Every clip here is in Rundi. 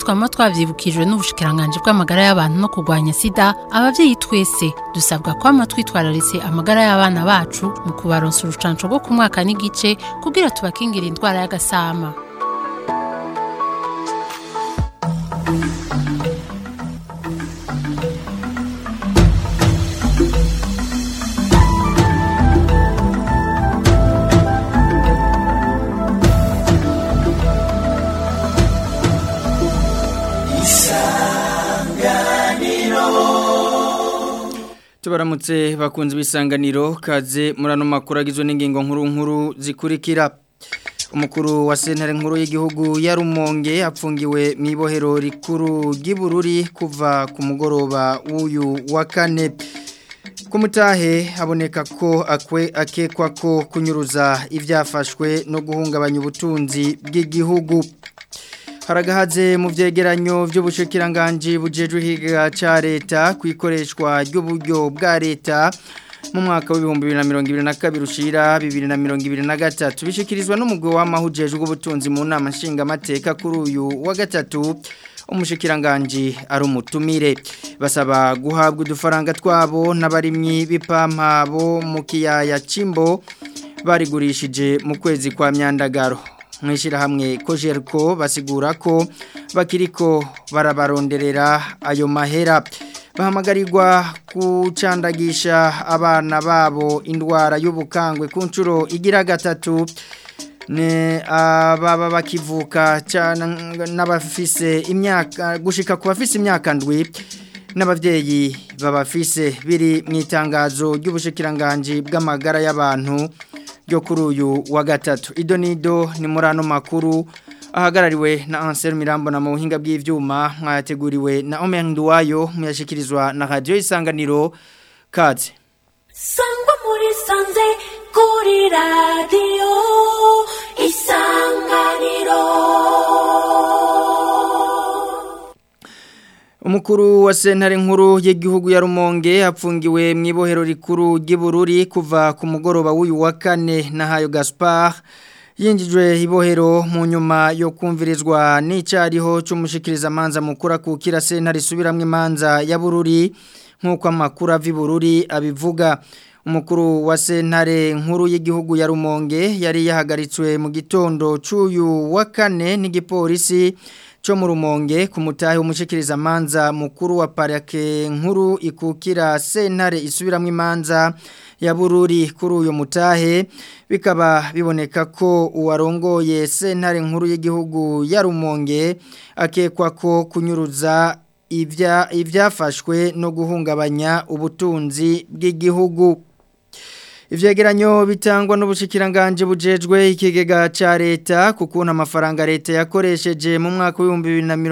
twama twavyibukijwe n'ubushikiranganje bw'amagara y'abantu no kurwanya sida abavyeyi twese dusabwa kwama twitwararitse amagara y'abana bacu mu kubaronsa urucanco rwo ku mwaka n'igice kugira tubakingira indwara y'agasama tubaramutse bakunze ibisanganiro kaze murano makuru agizwe n'ingingo nkuru nkuru zikurikira umukuru wa sentare nkuru y'igihugu ya rumonge apfungiwe mu ibohero rikuru ry'ibururi kuva ku mugoroba w'uyu wa kane ku mutahe haboneka ko akwe akekwa ko kunyuruza ibyafashwe no guhungabanya ubutunzi bw'igihugu haragahaze mu byegeranyo by'ubushikiranganje bujejwe higa ca leta kwikoreshwa ry'uburyo bwa leta mu mwaka w'ibihumbi bibiri na mirongo ibiri na kabiri ushira bibiri na mirongo ibiri na gatatu bishikirizwa n'umugwi w'amahujejwe w'ubutunzi mu nama nshingamateka kuri uyu wa gatatu umushikiranganje ari umutumire basaba guhabwa udufaranga twabo n'abarimyi b'ipampa bo mu kiyaya cimbo barigurishije mu kwezi kwa myandagaro mwishirahamwe kojerko basigura ko bakiriko barabaronderera ayo mahera bahamagarirwa kucandagisha abana babo indwara y'ubukangwe ku nshuro igira gatatu ne ababa bakivuka n'abafise imyaka gushika ku bafise imyaka ndwi n'abavyeyi babafise biri mu itangazo ry'ubushikiranganje bw'amagara y'abantu ryo kuri uyu wa gatatu ido nido ni muri ano makuru ahagarariwe na Ansel Mirambo na mu buhinga bw'ivyuma mwayateguriwe na Omer Nduwayo muyashikirizwa na radio isanganiro kaze Sangwa muri sanze kuri radio isanganiro Umukuru wa sentare nkuru y'igihugu ya Rumonge apfungiwe mu ibohero rikuru ry'ibururi kuva ku mugoroba w'uyu wa kane na Hayo Gaspard yinjijwe ibohero mu nyuma yo kumvirizwa n'icariho cy'umushikiriza amanza mukura kukira sentare isubiramwe imanza ya bururi nk'uko amakuru ava ibururi abivuga umukuru wa sentare nkuru y'igihugu ya Rumonge yari yahagaritswe mu gitondo cy'uyu wa kane n'igipolisi cyo mu rumonge ku mutahe w'umushikiriza amanza mukuru wa parake nkuru ikukira sentare isubiramwe imanza ya bururi kuri uyu mutahe bikaba biboneka ko uwarongoye sentare nkuru y'igihugu ya rumonge akekwa ko kunyuruza ibya ibyafashwe no guhungabanya ubutunzi bw'igihugu Ivyegeranyo bitangwa n'ubushikiranganje bujejwe ikigega ca leta kukuntu amafaranga leta yakoresheje mu mwaka wa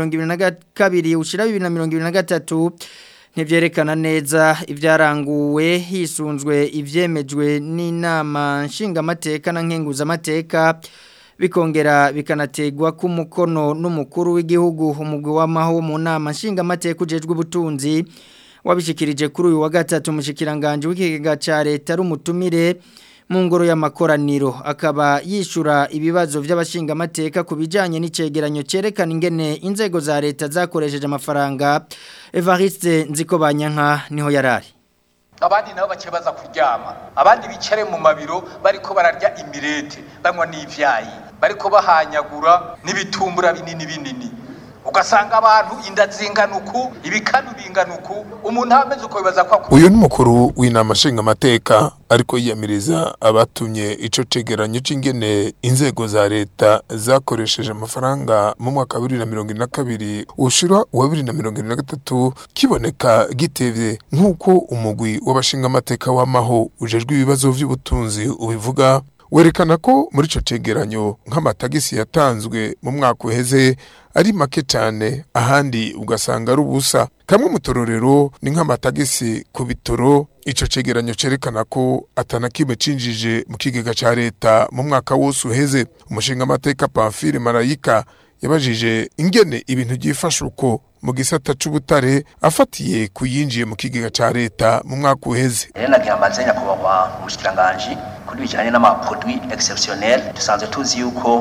2022 ushira 2023 ntivyerekana neza ivyaranguwe hisunzwe ivyemejwe n'inama nshingamateka na nkenguzamateka bikongera bikanategwa ku mukono n'umukuru w'igihugu umugwi w'amaho mu nama nshingamateka ujejwe ubutunzi wabishikirije kuri uyu wa gatatu umushikiranganje w'ikigega ca leta rumutumire mu ngoro y'amakoraniro akaba yishura ibibazo by'abashinga amateka ku bijanye n'icegeranyo cerekana ingene inzego za leta zakoresheje amafaranga Evariste Nzikobanyanka niho yarari abandi nabo bace baza kuryama abandi bicare mu mabiro bariko bararya imirete banywa n'ivyayi bariko bahanyagura n'ibitumbura binini binini ugasanga abantu inda zinganuku ibikanu binganuku umuntu ameze uko bibaza ko uyu ni mukuru w'inama nshingamateka ariko yiyamiriza abatumye ico cegeranyo c'ingene inzego za leta zakoresheje amafaranga mu mwaka wa bibiri na mirongo ine na kabiri ushira uwa bibiri na mirongo ine na gatatu kiboneka gitevye nk'uko umugwi w'abashingamateka w'amaho ujejwe ibibazo vy'ubutunzi ubivuga werekana ko muri ico cegeranyo nk'amatagisi yatanzwe mu mwaka uheze ari make cyane ahandi ugasanga ari ubusa kamwe mu tororero ni nk'amatagisi ku bitoro ico cegeranyo cerekana ko atana kimwe cinjije mu kigega ca leta mu mwaka wose uheze umushinga amateka Pamphile Marayika yabajije ingene ibintu byifashe uko mu gisata c'ubutare afatiye kuyinjiye mu kigega ca leta mu mwaka uheze rero nagira mbanze nyakubahwa umushikiranganji kuri bijanye n'amaproduit exceptionnel dusanzwe tuzi yuko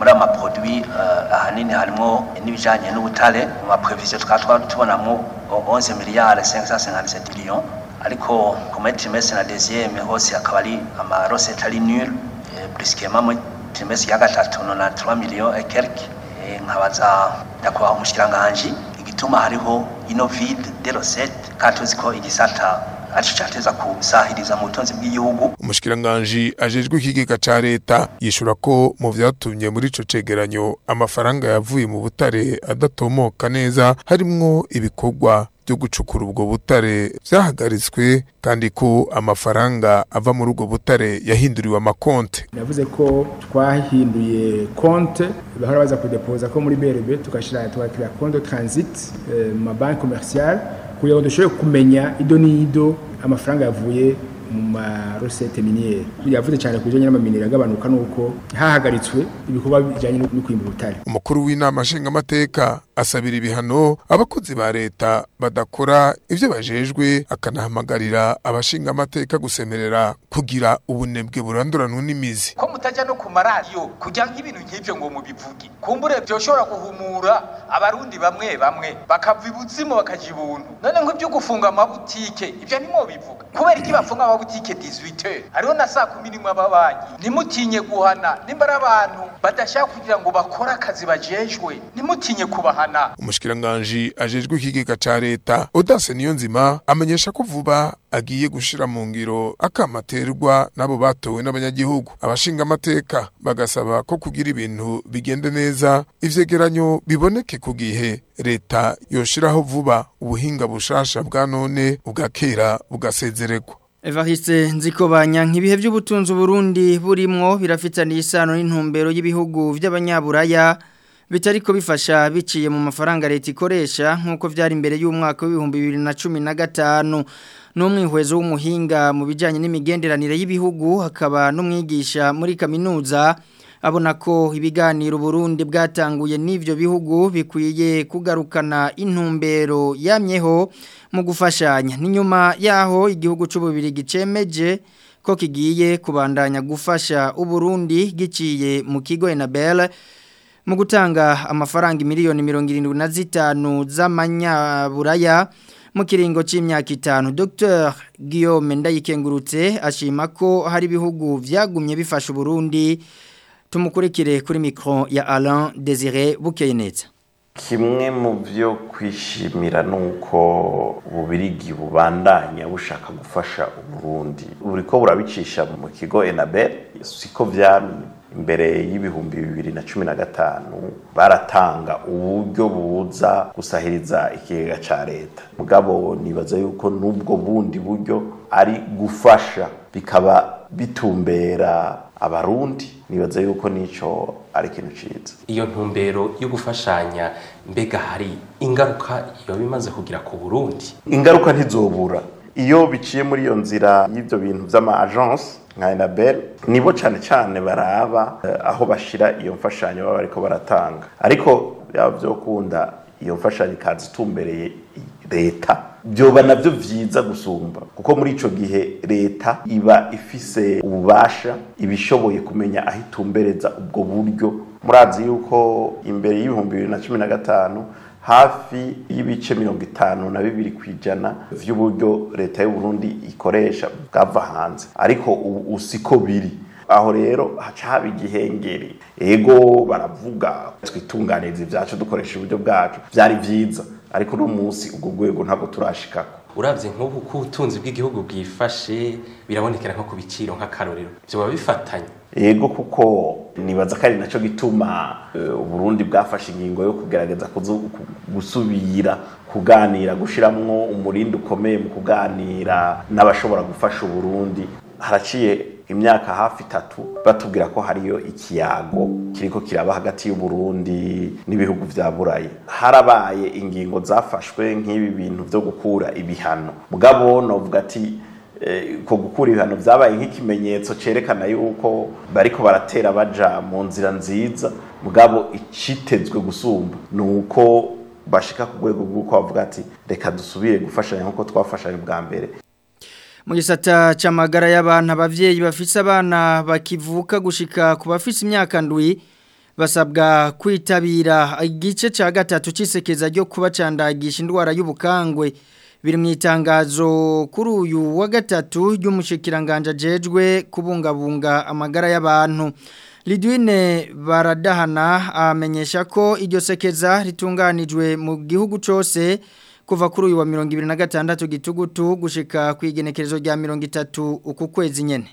muri aya maproduwi ahanini harimo n'ibijyanye n'ubutare mu mapreviziyo tukaba tubonamo 11 miliyari 557 miliyoni ariko ku muri trimestre na deuxième hose akaba ari amarosete ari nul briskema muri trimestre ya gatatu 93 miliyoni et quelques nkabaza nyakubahwa umushikiranganji igituma hariho ino vide de rosette kandi tuzi ko igisata arico cateza kusahiriza mu butunzi bw'igihugu umushikiranganji ajejwe ikigega ca leta yishura ko mu vyatumye muri ico cegeranyo amafaranga yavuye mu butare adatomoka neza harimwo ibikorwa byo gucukura ubwo butare vyahagaritswe kandi ko amafaranga ava muri ubwo butare yahinduriwe amakonte navuze ko twahinduye konte bahora baza kudepoza ko muri BRB tugashira tugakira konte transit mu mabanki commercial kugira ngo dushobore kumenya ido n'ido amafaranga yavuye mu marosete miniere yavuze cyane ku bijyanye n'amaminere agabanuka nuko hahagaritswe ibikorwa bijyanye no kwimba ubutare umukuru w'inama nshingamateka asabira ibihano abakozi ba leta badakora ibyo bajejwe akanahamagarira abashingamateka gusemerera kugira ubunebwe buranduranwa n'imizi ko mutajya no ku maradiyo kugira ngo ibintu nk'ibyo ngo mubivuge kumbure byoshobora guhumura abarundi bamwe bamwe bakava ibuzimu bakaja ibuntu none nk'ibyo gufunga amabutike ibyo nimwo bivuga kubera iki bafunga amabutike 18 hariho na saa kumi n'imwe ababanyi ntimutinye guhana nimba ari abantu badashaka kugira ngo bakore akazi bajejwe ntimutinye kubahana umushikiranganji ajejwe ikigega ca leta odase niyo nzima amenyesha ko vuba agiye gushira mu ngiro akamaterwa n'abo batowe n'abanyagihugu abashinga amateka bagasaba ko kugira ibintu bigende neza ivyegeranyo biboneke ku gihe leta yoshiraho vuba ubuhinga bushasha bwa none ubwa kera bugasezererwa Evariste nzikobanya nk'ibihe by'ubutunzi Burundi burimwo birafitaniye isano n'intumbero y'ibihugu by'abanyaburaya bitariko bifasha biciye mu mafaranga leta ikoresha nk'uko vyari imbere y'umwaka w'ibihumbi bibiri na cumi na gatanu n'umwihwezo w'umuhinga mu bijyanye n'imigenderanire y'ibihugu hakaba n'umwigisha muri kaminuza abona ko ibiganiro Burundi bwatanguye n'ivyo bihugu bikwiye kugarukana intumbero yamyeho mu gufashanya n'inyuma yaho igihugu c'ububiri gicemeje ko kigiye kubandanya gufasha uburundi giciye mu kigo Enabel mu gutanga amafaranga miliyoni mirongo irindwi na zitanu z'amanyaburaya mu kiringo c'imyaka itanu Dr Guillaume Ndayikengurutse ashima ko hari ibihugu vyagumye bifasha Burundi tumukurikire kuri mikro ya Alain Désiré Bukeyeneza kimwe mu byo kwishimira nuko ububirigi bubandanya bushaka gufasha uburundi buriko burabicisha mu kigo Enabel siko vyamye imbere y'ibihumbi bibiri na cumi na gatanu baratanga uburyo buza gusahiriza ikigega ca leta mugabo nibaza yuko n'ubwo bundi buryo ari gufasha bikaba bitumbera abarundi nibaza yuko nico ari ikintu ciza iyo ntumbero yo gufashanya mbega hari ingaruka iyo bimaze kugira ku burundi ingaruka ntizobura iyo biciye muri iyo nzira y'ibyo bintu vy'ama agence nka Enabel nibo cane cane baraba uh, aho bashira iyo mfashanyo baba bariko baratanga ariko byaba vyokunda iyo mfashanyo ikaza itumbereye leta byoba navyo vyiza gusumba kuko muri ico gihe leta iba ifise ububasha ibishoboye kumenya aho itumbereza ubwo buryo murazi yuko imbere y'ibihumbi bibiri na cumi na gatanu hafi y'ibice mirongo itanu na bibiri ku ijana vy'uburyo leta y'uburundi ikoresha bwava hanze ariko ubu siko biri aho rero haca haba igihengeri ego baravuga twitunganiriza ibyacu dukoresha uburyo bwacu byari byiza ariko uno munsi ubwo rwego ntabwo turashikako uravye nk'ubu ko ubutunzi bw'igihugu bwifashe birabonekera nko ku biciro nk'akarorero vyoba bifatanye ego kuko nibaza ko ari naco gituma uburundi bwafashe ingingo yo kugerageza gusubira kuganira gushiramwo umurindi ukomeye mu kuganira n'abashobora gufasha uburundi haraciye imyaka hafi itatu batubwira ko hariyo ikiyago kiriko kiraba hagati y'uburundi n'ibihugu vya burayi harabaye ingingo zafashwe nk'ibi bintu vyo gukura ibihano mugabo novuga ati ko gukura ibihano vyabaye nk'ikimenyetso cerekana yuko bariko baratera baja mu nzira nziza mugabo icitezwe gusumba ni uko bashika ku rwego rw'uko bavuga ati reka dusubire gufashanya nk'uko twafashanye bwa mbere mu gisata cy'amagara y'abantu abavyeyi bafise abana bakivuka gushika ku bafise imyaka ndwi basabwa kwitabira igice cya gatatu cy'isekeza ryo kubacandagisha indwara y'ubukangwe biri mu itangazo kuri uyu wa gatatu ry'umushikiranganje jejwe kubungabunga amagara y'abantu Lidwine baradahana amenyesha ko iryo sekeza ritunganijwe mu gihugu cyose kuva kuri uyu wa mirongo ibiri na gatandatu gitugutu gushika ku igenekerezo rya mirongo itatu uku kwezi nyene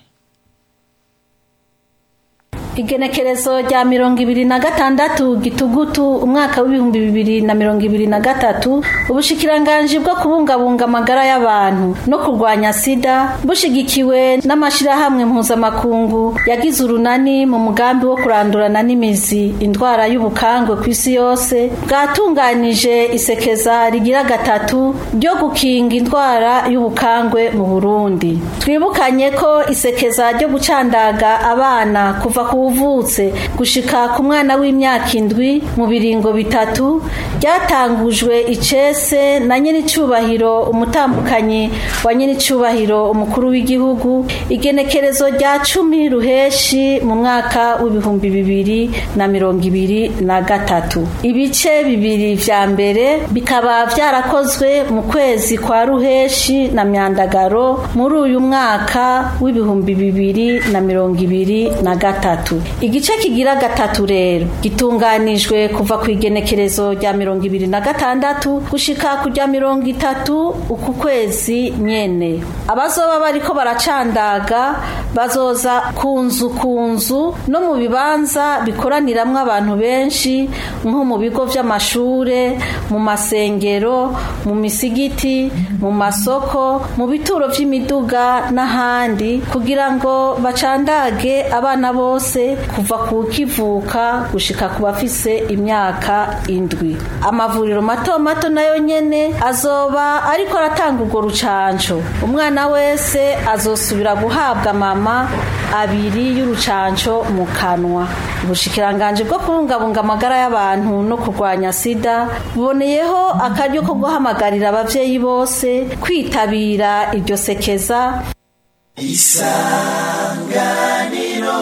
igenekerezo rya mirongo ibiri na gatandatu gitugutu umwaka w'ibihumbi bibiri na mirongo ibiri na gatatu ubushikiranganji bwo kubungabunga amagara y'abantu no kurwanya sida bushigikiwe n'amashyirahamwe mpuzamakungu yagize urunani mu mugambi wo kurandurana n'imizi indwara y'ubukangwe ku isi yose bwatunganije isekeza rigira gatatu ryo gukinga indwara y'ubukangwe mu burundi twibukanye ko isekeza ryo gucandaga abana kuva ku uvutse gushika ku mwana w'imyaka indwi mu biringo bitatu ryatangujwe icese na nyir'icyubahiro umutambukanyi wa nyir'icyubahiro umukuru w'igihugu igenekerezo rya cumi ruheshi mu mwaka w'ibihumbi bibiri na mirongo ibiri na gatatu ibice bibiri vya mbere bikaba vyarakozwe mu kwezi kwa ruheshi na myandagaro muri uyu mwaka w'ibihumbi bibiri na mirongo ibiri na gatatu igice kigira gatatu rero gitunganijwe kuva ku igenekerezo rya mirongo ibiri na gatandatu gushika ku rya mirongo itatu uku kwezi nyene abazoba bariko baracandaga bazoza ku nzu ku nzu no mu bibanza bikoraniramwo abantu benshi nko mu bigo vy'amashure mu masengero mu misigiti mu masoko mu bituro vy'imiduga n'ahandi kugira ngo bacandage abana bose kuva ku kivuka gushika ku bafise imyaka indwi amavuriro mato mato nayo nyene azoba ariko aratanga urwo rucanco umwana wese azosubira guhabwa mama abiri y'urucanco mu kanwa ubushikiranganje bwo kubungabunga amagara y'abantu no kurwanya sida buboneyeho akaryo ko guhamagarira abavyeyi bose kwitabira iryo sekeza isanganiro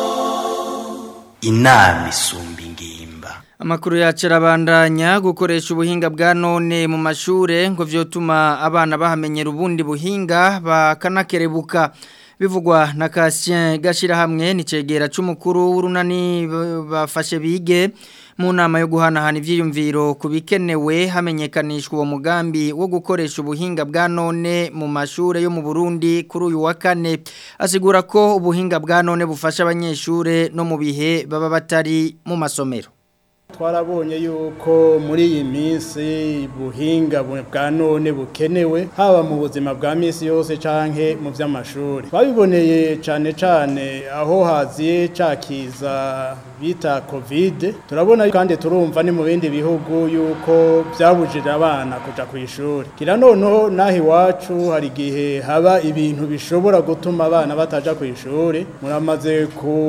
inama isumba ingimba Amakuru yacu arabandanya gukoresha ubuhinga bwa none mu mashure ngo vyotuma abana bahamenyera ubundi buhinga bakanakerebuka bivugwa na Cassien gashira hamwe ni cegera c'umukuru w'urunani bafashe bige mu nama yo guhanahana ivyiyumviro kubikenewe hamenyekanishwa uwo mugambi wo gukoresha ubuhinga bwa none mu mashure yo mu Burundi kuri uyu wa kane asigura ko ubuhinga bwa none bufasha abanyeshure no mu bihe baba batari mu masomero twarabonye yuko muri iyi minsi buhinga bwa none bukenewe haba mu buzima bwa minsi yose canke mu vy'amashuri twabiboneye cane cane aho haziye cakiza bita covid turabona kandi turumva ni mu bindi bihugu yuko byabujije abana kuja ku ishuri kira noneho naho iwacu hari igihe haba ibintu bishobora gutuma abana bataja ku ishuri muramaze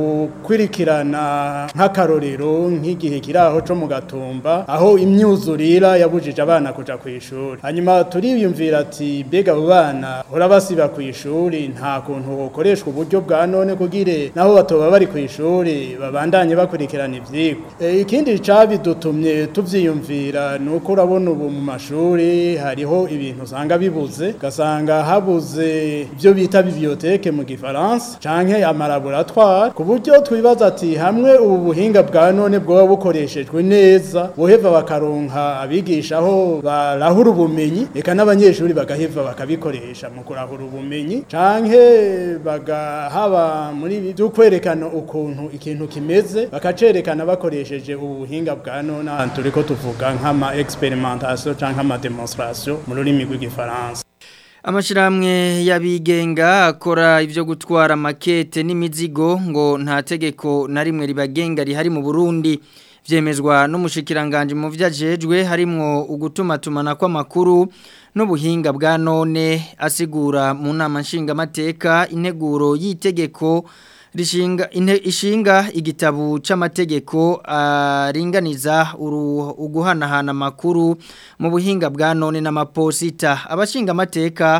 gukurikirana nk'akarorero nk'igihe kiri aho co mu gatumba aho imyuzurira yabujije abana kuja ku ishuri hanyuma turiyumvira ati mbega abo bana hora basiba ku ishuri nta kuntu hokoreshwa uburyo bwa none kugire naho batoba bari ku ishuri babandanye bakurikirana ivyigwa e, ikindi cabidutumye tuvyiyumvira nuko urabona ubu mu mashuri hariho ibintu usanga bibuze ugasanga habuze ibyo bita biblioteke mu gifaransa canke amalaboratoire ku buryo twibaza ati hamwe ubu buhinga bwa none bwoba bukoreshejwe neza boheva bakaronka abigisha aho barahura ubumenyi reka n'abanyeshuri bagaheva bakabikoresha mu kurahura ubumenyi canke bagahaba muri byo kwerekana ukuntu ikintu kimeze bakacerekana bakoresheje ubu buhinga bwa none ahantu turiko tuvuga nk'ama experimentation canke ama demonstration mu rurimi rw'igifaransa Amashiramwe y'abigenga akora ivyo gutwara makete n'imizigo ngo nta tegeko na rimwe ribagenga rihari mu Burundi vyemezwa n'umushikiranganje mu vyajejwe harimwo ugutuma tumana kw'amakuru n'ubuhinga bwa none asigura mu nama nshingamateka integuro y'itegeko rishinga inte, ishinga igitabu c'amategeko aringaniza uh, uguhanahana amakuru mu buhinga bwa none n'amaposita abashinga amateka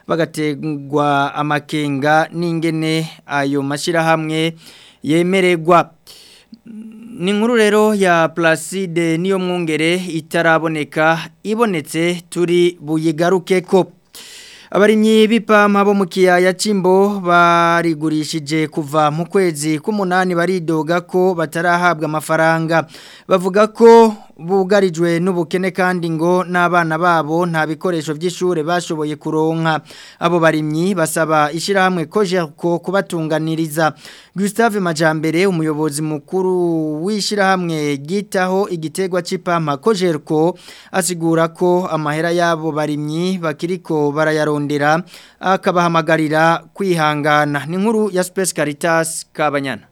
bagategwa amakenga n'ingene ayo mashirahamwe yemererwa ni inkuru rero ya Placide niyo mwungere itaraboneka ibonetse turi buyigaruke ko abarimyi b'ipampa bo mu kiyaya cy'imbo barigurishije kuva mu kwezi k'umunani baridoga ko batarahabwa amafaranga bavuga ko bugarijwe n'ubukene kandi ngo n'abana babo nta bikoresho by'ishuri bashoboye kuronka abo barimyi basaba ishyirahamwe ko kubatunganiriza Gustave Majambere umuyobozi mukuru w'ishyirahamwe ryitaho igitegwa cy'ipampa kojerko asigura ko amahera y'abo barimyi bakiriko barayarondera akabahamagarira kwihangana ni nkuru ya Space Caritas Kabanyana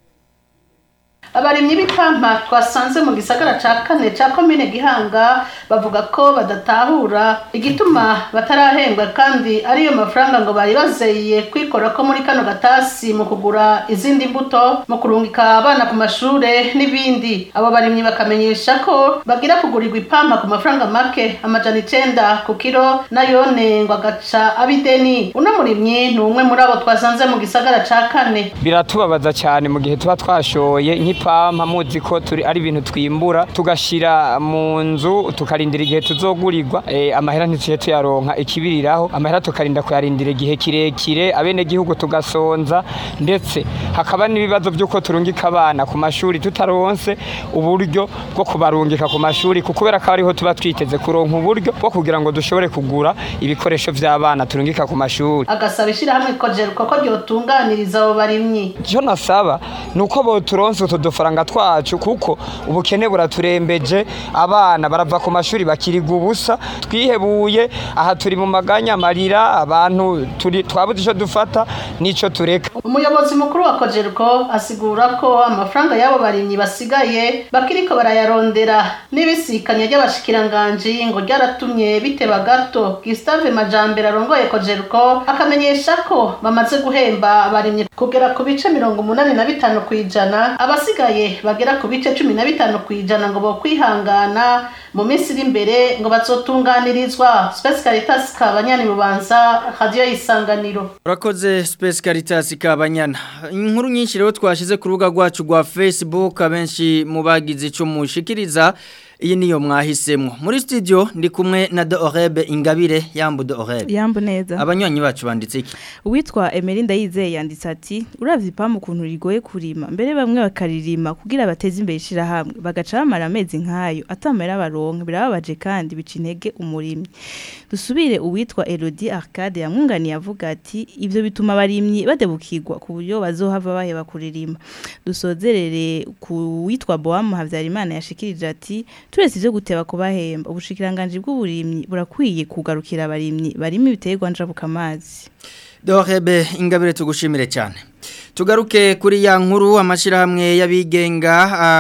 abarimyi b'ipampa twasanze mu gisagara ca kane ca komine gihanga bavuga ko badatahura igituma batarahembwa kandi ariyo mafaranga ngo bari bazeye kwikora ko muri kano gatasi mu kugura izindi mbuto mu kurungika abana ku mashure n'ibindi abo barimyi bakamenyesha ko bagira kugurirwa ipampa ku mafaranga make amajana icenda ku kiro nayone ngo agaca abideni uno murimyi ni umwe muri abo twasanze mu gisagara ca kane biratubabaza cyane mu gihe tuba twashoye nk'ipampa muzi ko turi ari ibintu twimbura tugashira mu nzu tukarindira igihe tuzogurirwa eh, amahera ntituye tuyaronka ikibiriraho amahera tukarinda kuyarindira igihe kirekire abene gihugu tugasonza ndetse hakaba n'ibibazo by'uko turungika abana ku mashuri tutaronse uburyo bwo kubarungika ku mashuri kuko kubera ko ariho tuba twiteze kuronka uburyo bwo kugira ngo dushobore kugura ibikoresho by'abana turungika ku mashuri agasaba ishyirahamwe kojeruka ko ryotunganiriza abo barimyi icyo nasaba ni uko boturonse utu dufaranga twacu kuko ubukene buraturembeje abana barava ku mashuri bakiriga ubusa twihebuye aha turi mu maganya amarira abantu turi twabuze icyo dufata n'icyo tureka umuyobozi mukuru wa kojeruko asigura ko amafaranga y'abo barimyi basigaye bakiriko barayarondera n'ibisikanya ry'abashikiranganji ngo ryaratumye biteba gato Gustave Majambere arongoye kojeruko akamenyesha ko bamaze guhemba abarimyi kugera ku bice mirongo umunani na bitanu ku ijana abasigaye bagera ku bice cumi na bitanu ku ijana ngo bo kwihangana mu minsi iri imbere ngo bazotunganirizwa Space Caritas Kabanyani Bubanza Radio Isanganiro Urakoze Space Caritas Kabanyana inkuru nyinshi rero twashize ku rubuga rwacu rwa Facebook abenshi mu bagize ico mushikiriza iyi niyo mwahisemo muri studio ndi kumwe na Dorebe Ingabire yambu Dorebe yambu neza abanywanyi bacu banditse iki uwitwa Emelinda yizeye yanditse ati uravye ipamu ukuntu rigoye kurima mbere bamwe bakaririma kugira bateze imbere ishira hamwe bagaca bamara amezi nkayo atamera baronka birababaje kandi bica intege umurimyi dusubire uwitwa Elodie Arcade yamwunganiye avuga ati ivyo bituma abarimyi badebukirwa ku buryo bazohava baheba kuririma dusozerere ku witwa Boam Havyarimana yashikirije ati turetse ivyo guteba kubahemba ubushikiranganje bw'uburimyi burakwiye kugarukira abarimyi barimo ibiterwa njabuka amazi Dorebe ingabire tugushimire cyane tugaruke kuri ya nkuru amashirahamwe y'abigenga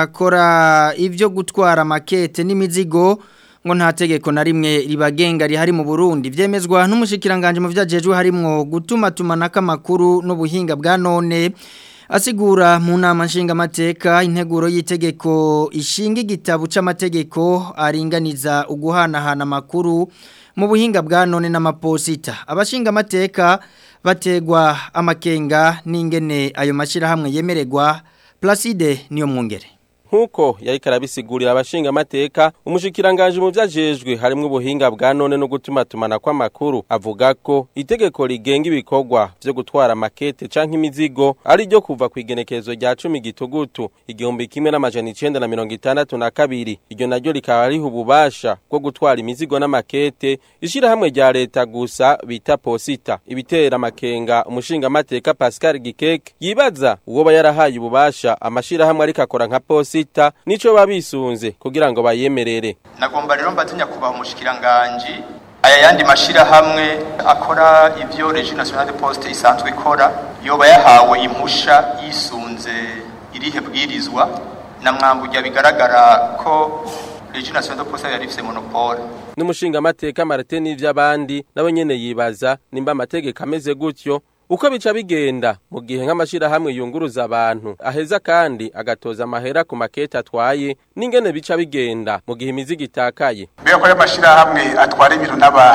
akora ivyo gutwara makete n'imizigo ngo nta tegeko na rimwe ribagenga rihari mu Burundi vyemezwa n'umushikiranganje mu vyajejwe harimwo gutuma tumanaka amakuru n'ubuhinga bwa none asigura mu nama nshingamateka integuro y'itegeko ishinga igitabo c'amategeko aringaniza uguhanahana amakuru mu buhinga bwa none n'amaposita abashingamateka bategwa amakenga n'ingene ayo mashirahamwe yemererwa Placide niyo mwongere nkuko yari karabisigurira abashinga amateka umushikiranganje mu vyajejwe harimo ubuhinga bwa none no gutuma tumana kw'amakuru avuga ko itegeko rigenga ibikorwa vyo gutwara makete canke imizigo ari ryo kuva ku igenekerezo rya cumi gitugutu igihumbi kimwe n'amajana icenda na mirongo itandatu na kabiri iryo naryo rikaba riha ububasha bwo gutwara imizigo n'amakete ishirahamwe rya leta gusa bita posita ibitera amakenga umushinga amateka Pascal Gikeke yibaza uwo yarahaye ububasha amashirahamwe ariko akora nka posita sita nico babisunze kugira ngo bayemerere nagomba rero mbatinya kubaha umushikiranganje aya yandi mashira hamwe akora ivyo Régie Nationale de Poste isanzwe ikora yoba yahawe impusha yisunze irihe bwirizwa na mwambujya bigaragara ko Régie Nationale de Poste yari ifise monopole n'umushinga amateka Martin n'ivy'abandi nabo nyene yibaza nimba amategeko ameze gutyo uko bica bigenda mu gihe nk'amashirahamwe yunguruza abantu aheza kandi agatoza amahera ku makete atwaye n'ingene bica bigenda mu gihe imizigo itakaye mbega ko y'amashirahamwe atwara ibintu n'abantu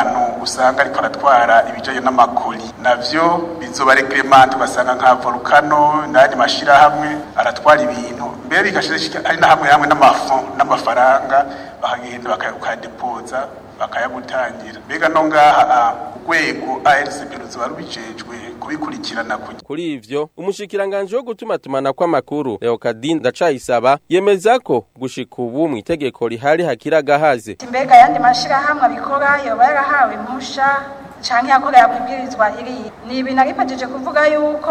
usanga ariko aratwara ibijanye n'amakori navyo bizoba reglement ugasanga nka volcano n'ayandi mashirahamwe aratwara ibintu mbere bigashira ari na hamwe hamwe n'amafon n'amafaranga bakagenda bakayadepoza bakayagutangira mbega no ngaha urwego ARCP ruzoba rubijejwe kubikurikirana kugira Kuri ivyo umushikiranganje wo gutuma tumana kw'amakuru Leokadin Ndacayisaba yemeza ko gushika ubu mu itegeko rihari hakira gahaze mbega ayandi mashirahamwe abikora yoba yarahawe impusha canke yakorera kwibwirizwa iri ni ibintu aripejeje kuvuga yuko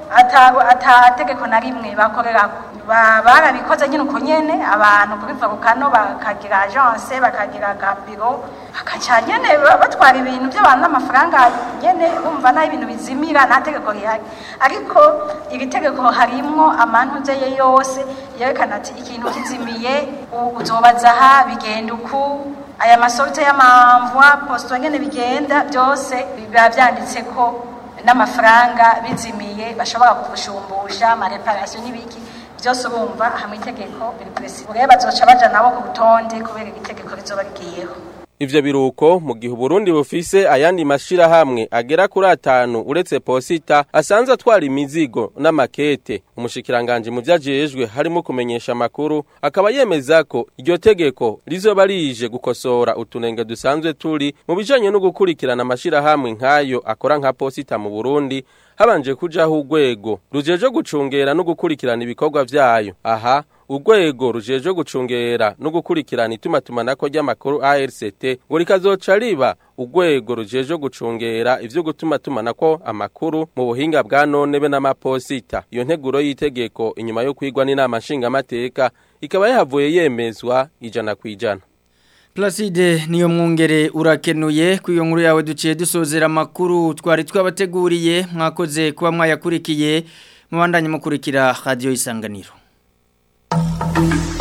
ata ata tegeko na rimwe bakorerako Ba- barabikoze nyine uko nyene abantu kuri volcano bakagira agence bakagira gabiro bakaca nyene ba- batwara ibintu by'abantu n'amafaranga nyene bumva naho ibintu bizimira nta tegeko rihari ariko iri tegeko harimwo amantuze ye yose yerekana ati ikintu kizimiye u- uzobaza aha bigenda uku aya masorte y'amamvwa posto nyene bigenda byose biba byanditse ko n'amafaranga bizimiye bashobora kugushumbusha amareparasiyo n'ibiki byose urumva hamwe itegeko biri presi ureba bazoca baja nabo ku rutonde kubera iri tegeko rizoba rigiyeho Ivyo biruko mu gihe Burundi bufise ayandi mashirahamwe agera kuri atanu uretse posita asanzwe atwara imizigo n'amakete umushikiranganje mu vyajejwe harimo kumenyesha amakuru akaba yemeza ko iryo tegeko rizoba rije gukosora utunenge dusanzwe turi mu bijanye no gukurikirana amashirahamwe nkayo akora nka posita mu Burundi habanje kujaho urwego rujeje gucungera no gukurikirana ibikorwa vyayo aha urwego rujejwe gucungera no gukurikirana itumatumanako ry'amakuru ARCT ngo rikazoca riba urwego rujejwe gucungera ivyo gutumatumanako amakuru mu buhinga bwa none be n'amaposita iyo nteguro y'itegeko inyuma yo kwigwa n'inama nshingamateka ikaba yahavuye yemezwa ijana kwijana Placide niyo mwungere urakenuye ku iyo nkuru yawe duciye dusozera amakuru twari twabateguriye mwakoze kuba mwayakurikiye mubandanye mukurikira radio isanganiro